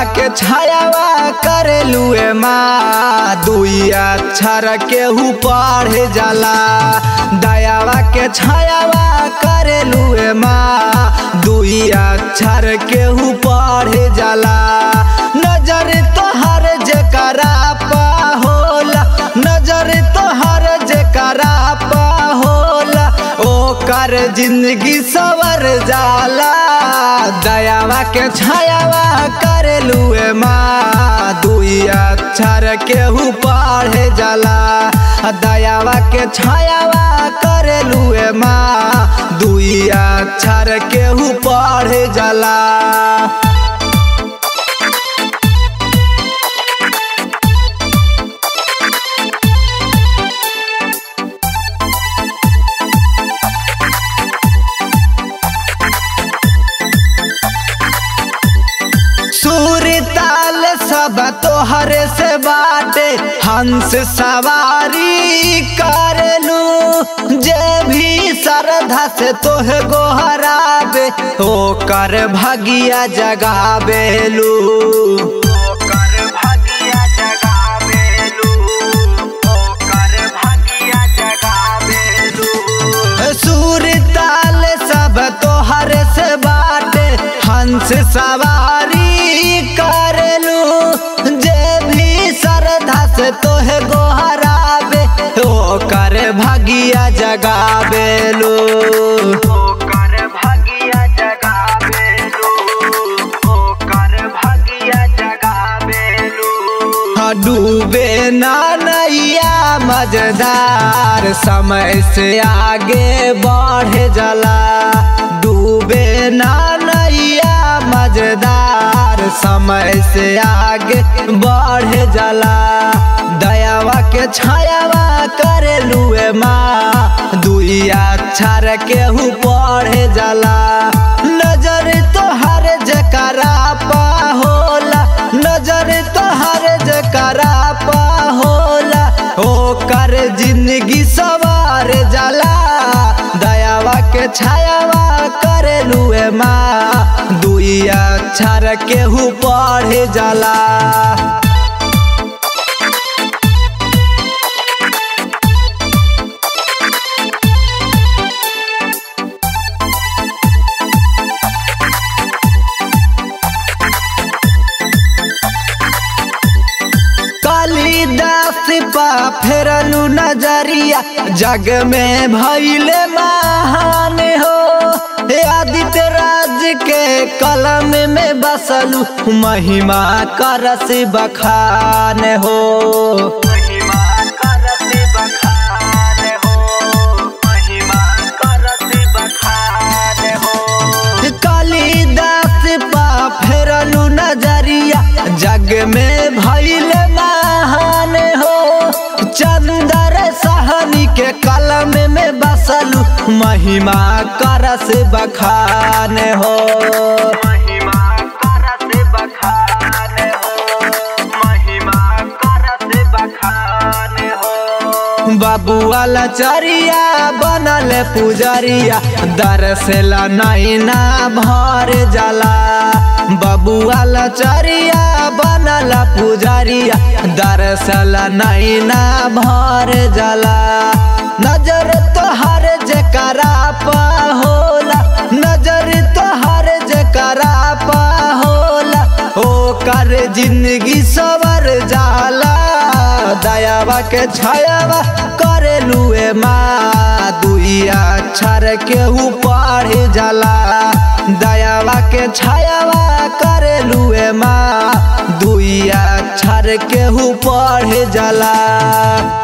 के छायावा करेलुए माँ दुई अक्षर केहू पढ़े जाला दयावा के छायावा करेलुए माँ दुई अक्षर केहू पढ़े जाला नजर तोहर जकरा पा होला नजर तोहर जकरा पा होला ओकर जिंदगी सवर जाला दयावा के छायावा करेलुए माँ दुई अक्षर केहू पढ़े जाला दयावा के छायावा करेलुए माँ दुई अक्षर केहू पढ़े जाला सूर ताल सब तोहरे से बाटे हंस सवारी करलू जे भी श्रद्धा से तोहे गोहराबे ओकर भगिया जगाबेलू सूर ताल सब तोहर से बाटे हंस सवारी करलू जे भी श्रद्धा से तोहे गोहराबे ओकर भगिया जगाबेलू डूबे ना नैया मजेदार समय से आगे बढ़े जाला डूबे ना नैया मजेदार समय से आगे बढ़े जाला दयावा के छायावा करे लुए माँ दुई अक्षर केहू पढ़े जाला नजर तोहर जकरा पा होला नजर तोहर जकरा पा होला ओकर जिंदगी सवार जाला दयावा के छायावा करे लुए माँ दुई अक्षर केहू पढ़े जाला कालिदास पा फेरलू नजरिया जग में भैले महान हो आदित्य राज के कलम में बसलू महिमा करस बखान हो कालिदास पा फेरलू नजरिया जग में भैले महान हो चंदर सहनी के कलम में बसलू महिमा करस बखान हो बबुआला चरिया बनल पुजरिया दरसेला नैना भर जाला बबुआला चरिया बनल पुजरिया दरसेला नैना भर जाला नजर तोहर जकरा पा होला नजर तोहर जकरा पा होला ओकर जिंदगी सवर जाला दयावा के छायावा करे लुए माँ दुई अक्षर केहू पढ़े जाला दयावा के छायावा करे लुए माँ दुई अक्षर केहू पढ़े जाला